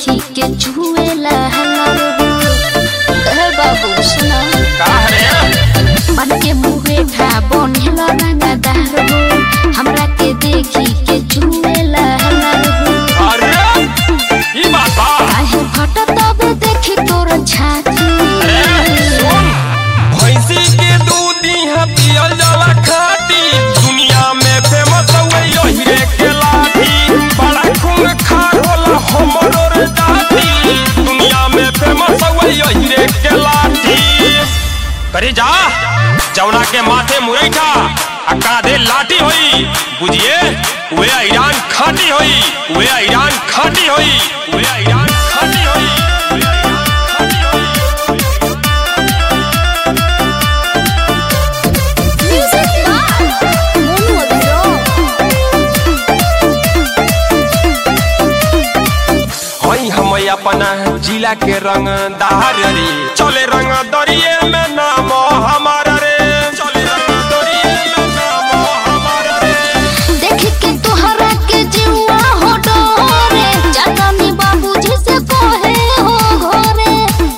देखी के चुएला हलर ए बाबू सुना का रे मन के मुहे खा बनेला रंगदार हो हमरा के देखी के चुएला हलर अरे ई बात बा काहे फट तब देखी तोर छाती अरे सुन भैंसी के दूध इहाँ पियल जाला खाटी दुनिया में फेमस हुए यही रे के लाठी बड़ा खून खार होला हमरो रे जाती दुनिया में फेमस हुए यही रे के लाठी करे जा जौना के माथे मुरैठा आ काधे लाठी होई बुझिए वे ईरान खाटी होई वे ईरान खाटी होई वे ईरान खाटी होई वे ईरान खाटी होई हई हम अपना जिला के रंग दार रे चले रंग दरिये में नाम हमार रे चले रंग दरिये में नाम हमार रे देख के तोहरा के जीवा हो डोरे जानी बाबूजी से कहे हो घरे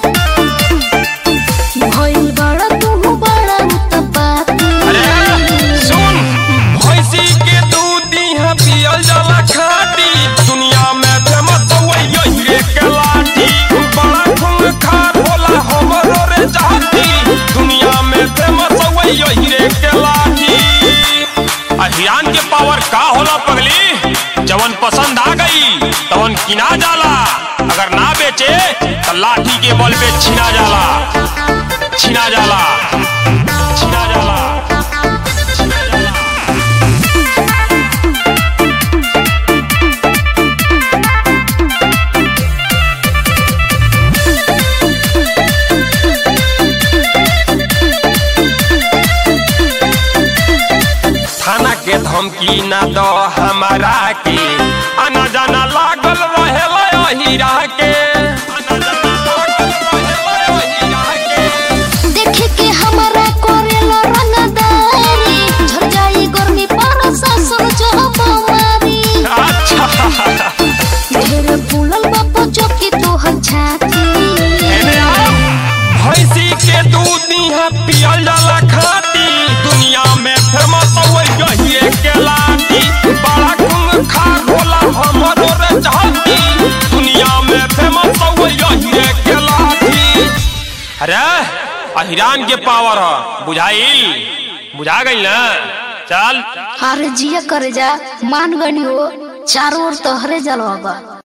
भइल बड़ा तू बड़ा उत्पाती अरे सुन भैंसी के दूध यहाँ पियल जाला खाटी दुनिया में फेमस हुए यही रे के लाठी बड़ा खून खार होला हमरो रे जाती दुनिया में फेमस हुए यही रे के लाठी अहियान के पावर का होला पगली जवन पसंद आ गई तवन किना जाला अगर ना बेचे तो लाठी के बल पे छिना जाला छिना जाला छिना जाला छिना जाला थाना के धमकी ना दो हमारा के आना जाना लागल रहे हीरा के आना जाना लागल रहेला हीरा के देख के हमरा करेला रंगदारी झड़ जाई गर्मी पर सासन जब मारी अच्छा ढेर फूलल बापू चौकी तोहर छाती एने आओ। भैंसी के दूध यहाँ पियल जाला खाटी दुनिया में फेमस हुए यही के लाठी बड़ा खून खार होला हमरो रे जाती दुनिया में फेमस हुए यही के लाठी अरे अहिरान के पावर ह बुझाइल बुझा गई ना चल अरे जिया करे जा मान गनी हो चारों ओर तोहरे जलवा बा